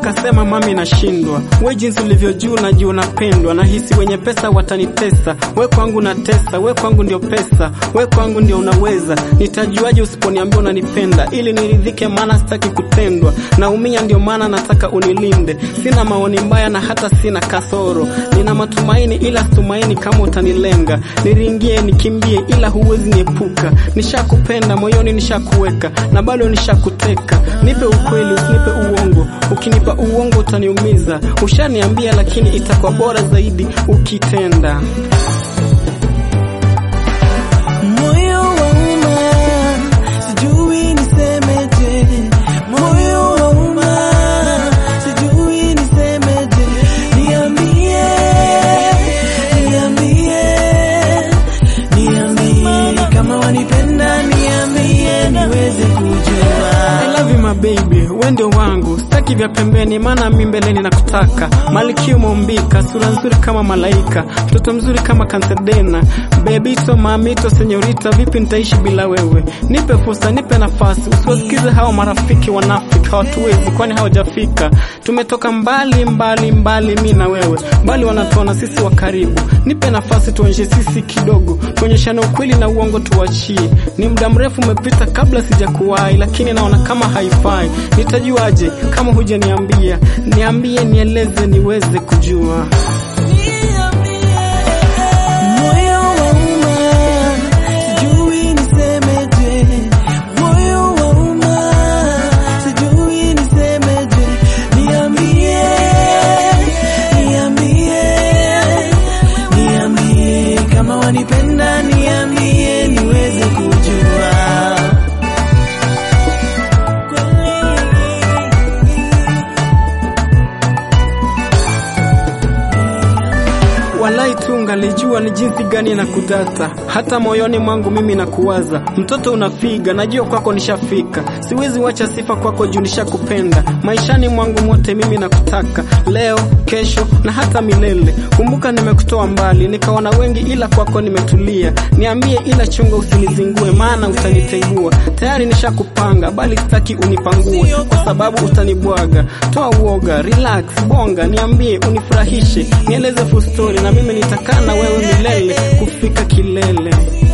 nikasema mami nashindwa. We jinsi ulivyo juu na juu unapendwa, nahisi wenye pesa watanitesa. We kwangu na tesa, we kwangu ndio pesa, we kwangu ndio unaweza. Nitajuaje usiponiambia unanipenda, ili niridhike, maana sitaki kutendwa. Naumia ndio maana nataka unilinde. Sina maoni mbaya na hata sina kasoro, nina matumaini ila situmaini kama utanilenga. Niringie nikimbie, ila huwezi niepuka. Nishakupenda moyoni, nishakuweka na bado nishakuteka. Nipe ukweli, usinipe uongo. Ukinipa uongo utaniumiza. Ushaniambia, lakini itakuwa bora zaidi ukitenda. Moyo wauma, sijui nisemeje. Moyo wauma, sijui nisemeje. Niambie, niambie, niambie kama wanipenda, niambie niweze kujua. I love you my baby, we ndio wangu, sitaki vya pembeni, maana mi mbeleni nakutaka. Malkia umeumbika, sura nzuri kama malaika, mtoto mzuri kama Kansedena, bebito mamito senyorita, vipi nitaishi bila wewe? Nipe fursa, nipe nafasi, usiwasikize hao marafiki wanafiki, hawatuwezi kwani hawajafika. Tumetoka mbali mbali mbali, mi na wewe, bali wanatuona sisi wa karibu. Nipe nafasi tuonyeshe sisi kidogo, tuonyeshane ukweli na uongo tuachie. Ni muda mrefu umepita kabla sijakuwahi, lakini naona kama haifai. Nitajuaje kama hujaniambia? Niambie, nieleze niweze kujua. Moyo wauma, sijui nisemeje. Moyo wauma, sijui nisemeje. Niambie, niambie, niambie kama wanipenda, niambie niweze kujua. Walai tu ungalijua ni jinsi gani na kudata, hata moyoni mwangu mimi nakuwaza. Mtoto unafiga, najua kwako nishafika, siwezi wacha sifa kwako juu nishakupenda. Maishani mwangu mote mimi nakutaka, leo, kesho na hata milele. Kumbuka nimekutoa mbali, nikaona wengi, ila kwako nimetulia. Niambie, ila chunga usinizingue, maana utanitengua. Tayari nishakupanga, bali sitaki unipangue, kwa sababu utanibwaga. Toa uoga, relax, bonga, niambie, unifurahishe, nieleze full story, na mimi nitakaa na wewe milele kufika kilele.